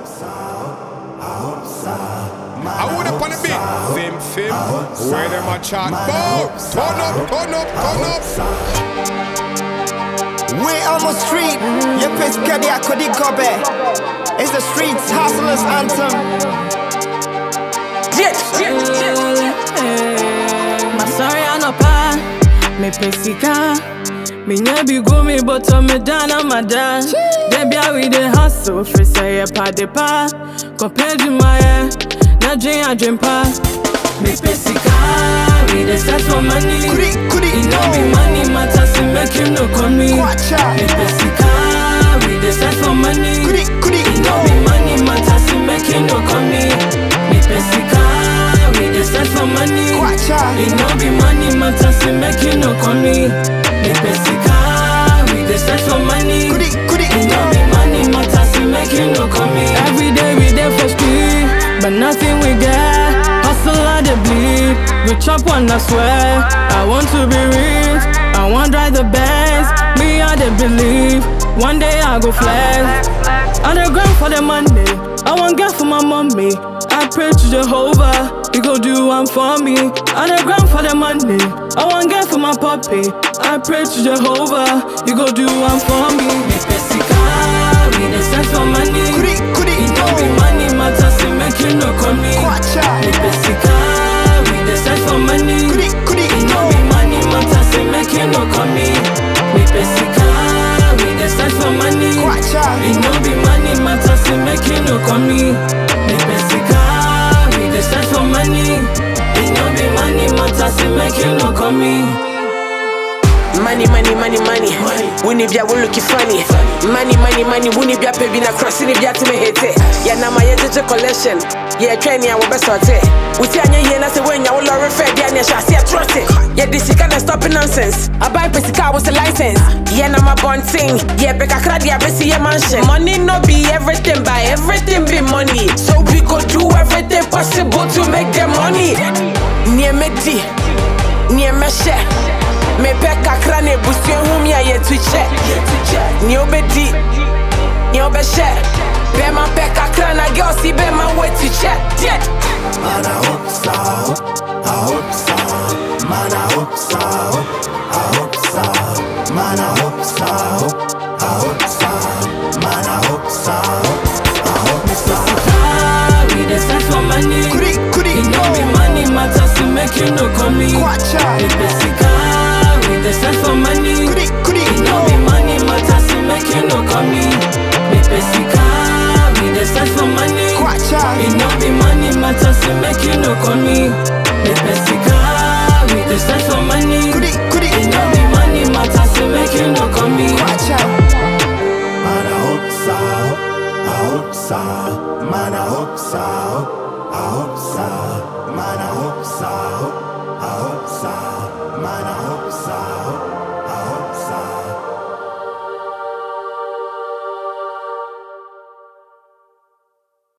I would up on the beat. Fim, fim. Where them a chat about? Turn up, turn up, turn up. We on the street, you piss kadi akodi kobe. It's the streets hustlers anthem. Masari anapa, me pesika. Me nyabi go me bottom me down on my dad. Debbie we the hustle, for say a pa de pa. Compared to my air, na dream I dream pa. Me pesika, we the search for money. Kudi, kudi, It no be money matters, it make you no come me. Kwacha. Me pesika, we the search for money. Kudi, kudi, It no be money matters, it make you no come me. Me pesika, we the search for money. Kwacha. It no be money matters, it make you no come me. Me pesika, we the search for money. Kudi, kudi, It no be money matters, it make you no come me. Every day we there for street, but nothing we get. Hustle and the bleed, we chop one I swear. I want to be rich, I want drive the best. Me I dey believe, one day I go flex. On the ground for the money, I want get for my mommy. I pray to Jehovah, he go do one for me. On the ground for the money, I want get for my puppy. I pray to Jehovah, he go do one for me. Me pesika, we dey search for money. Kudi, kudi, It no be money matters, it make you no come me. Kwacha. Me pesika, we dey search for money. Kudi, kudi, It no be money matters, it make you no come me. Me pesika, we dey search for money. Kwacha. It no be money matters, it make you no come me. Me pesika, we dey search for money. It no be money matters, it make you no come me. Money, money, money, money. Wuni bia wo looking funny. Money, money, money. Wuni bia pay na cross ni bia to me hate. Yeah, na my jeje collection. Yeah, training I will best sort it. Uti anya ye na se when ya wo lorry fair bia na sha see trust it. Yeah, this you can't stop nonsense. I buy pesika was a license. Yeah, na my bond thing. Yeah, beka kra dia be see a mansion. Money no be everything, but everything be money. So we go do everything possible to make the money. Near me di, near me share. mepɛ kakra na ebusua hu mi a yɛtu kyɛ nea wobɛdi nea wobɛhyɛ bɛma pɛ kakra na girls yi bɛma woatu kyɛ deɛ Man, I hope so. I hope so. Man, I hope so. I hope so. Man, I hope so. I hope so. Man, I hope so. I hope so. Ah, we dey search for money. Kudi, kudi, It no be money matters, it make you no come me. Kwacha. Me